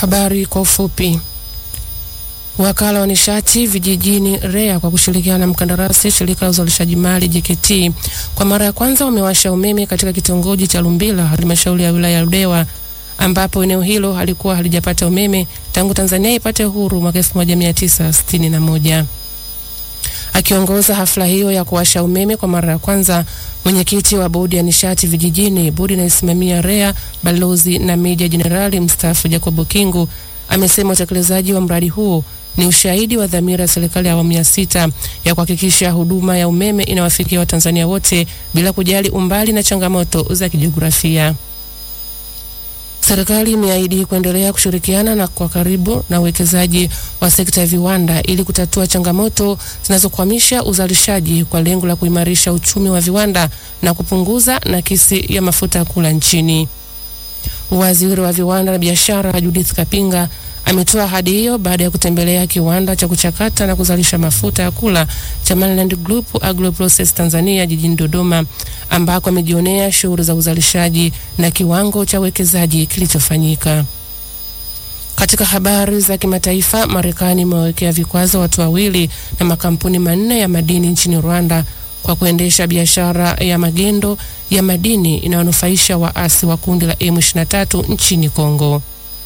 Habari kwa ufupi. Wakala wa nishati vijijini REA kwa kushirikiana na mkandarasi shirika la uzalishaji mali JKT kwa mara ya kwanza wamewasha umeme katika kitongoji cha Lumbila halmashauri ya wilaya ya Ludewa ambapo eneo hilo halikuwa halijapata umeme tangu Tanzania ipate uhuru mwaka 1961. Akiongoza hafla hiyo ya kuwasha umeme kwa mara ya kwanza, mwenyekiti wa bodi ya nishati vijijini, bodi inayosimamia REA, balozi na meja jenerali mstaafu Jacob Kingu amesema utekelezaji wa mradi huo ni ushahidi wa dhamira ya serikali ya awamu ya sita ya kuhakikisha huduma ya umeme inawafikia Watanzania wote bila kujali umbali na changamoto za kijiografia. Serikali imeahidi kuendelea kushirikiana na kwa karibu na uwekezaji wa sekta ya viwanda ili kutatua changamoto zinazokwamisha uzalishaji kwa lengo la kuimarisha uchumi wa viwanda na kupunguza nakisi ya mafuta ya kula nchini. Waziri wa viwanda na biashara Judith Kapinga ametoa ahadi hiyo baada ya kutembelea kiwanda cha kuchakata na kuzalisha mafuta ya kula cha Mainland Group Agro Process Tanzania jijini Dodoma, ambako amejionea shughuli za uzalishaji na kiwango cha uwekezaji kilichofanyika. Katika habari za kimataifa, Marekani imewawekea vikwazo watu wawili na makampuni manne ya madini nchini Rwanda kwa kuendesha biashara ya magendo ya madini inayonufaisha waasi wa kundi la M23 nchini Kongo.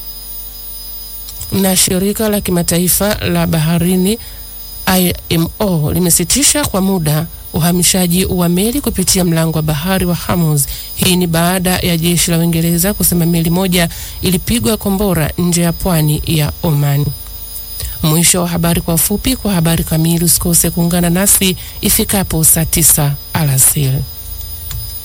Na shirika la kimataifa la baharini IMO limesitisha kwa muda uhamishaji wa meli kupitia mlango wa bahari wa Hormuz. Hii ni baada ya jeshi la Uingereza kusema meli moja ilipigwa kombora nje ya pwani ya Oman. Mwisho wa habari kwa ufupi. Kwa habari kamili usikose kuungana nasi ifikapo saa tisa alasiri.